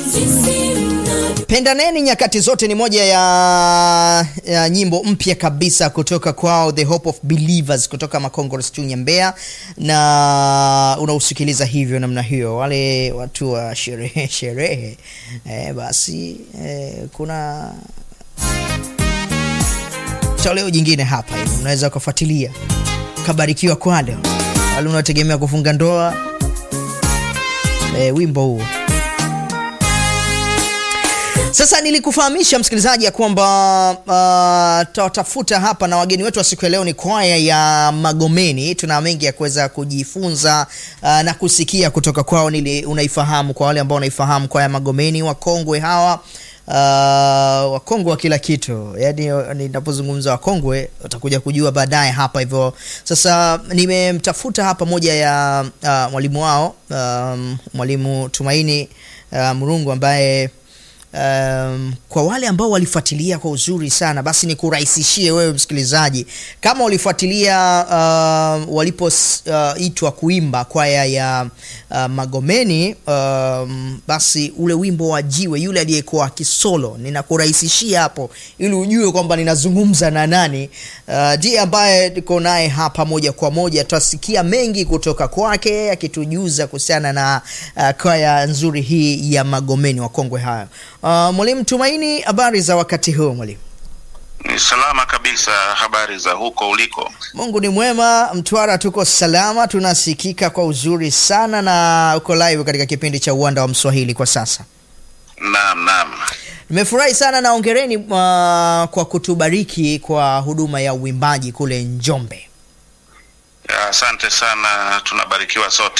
Pendaneni nyakati zote ni moja ya, ya nyimbo mpya kabisa kutoka kwao The Hope of Believers kutoka Makongoro Chunya Mbeya, na unausikiliza hivyo namna hiyo, wale watu wa sherehe sherehe eh, basi eh, kuna toleo jingine hapa hivi unaweza ukafuatilia ukabarikiwa kwalo, wale unaotegemea kufunga ndoa eh, wimbo huo sasa nilikufahamisha msikilizaji ya kwamba uh, tutatafuta hapa na wageni wetu wa siku ya leo ni kwaya ya Magomeni. Tuna mengi ya kuweza kujifunza uh, na kusikia kutoka kwao. Nili unaifahamu, kwa wale ambao wanaifahamu kwaya ya Magomeni, wakongwe hawa uh, wakongwe wa kila kitu, yaani ninapozungumza wakongwe utakuja kujua baadaye hapa hivyo. Sasa nimemtafuta hapa moja ya uh, mwalimu wao um, mwalimu Tumaini uh, Murungu ambaye Um, kwa wale ambao walifuatilia kwa uzuri sana basi nikurahisishie wewe msikilizaji, kama ulifuatilia uh, walipoitwa uh, kuimba kwaya ya uh, Magomeni um, basi ule wimbo wa Jiwe, yule aliyekuwa akisolo, ninakurahisishia hapo ili ujue kwamba ninazungumza na nani ndiye uh, ambaye niko naye hapa moja kwa moja. Tutasikia mengi kutoka kwake akitujuza kuhusiana na uh, kwaya nzuri hii ya Magomeni, wakongwe hayo. Uh, Mwalimu Tumaini, habari za wakati huu mwalimu? Ni salama kabisa. Habari za huko uliko? Mungu ni mwema, Mtwara tuko salama, tunasikika kwa uzuri sana na uko live katika kipindi cha Uwanda wa Mswahili kwa sasa. Naam, naam. Nimefurahi sana na ongereni uh, kwa kutubariki kwa huduma ya uimbaji kule Njombe. Asante sana, tunabarikiwa sote.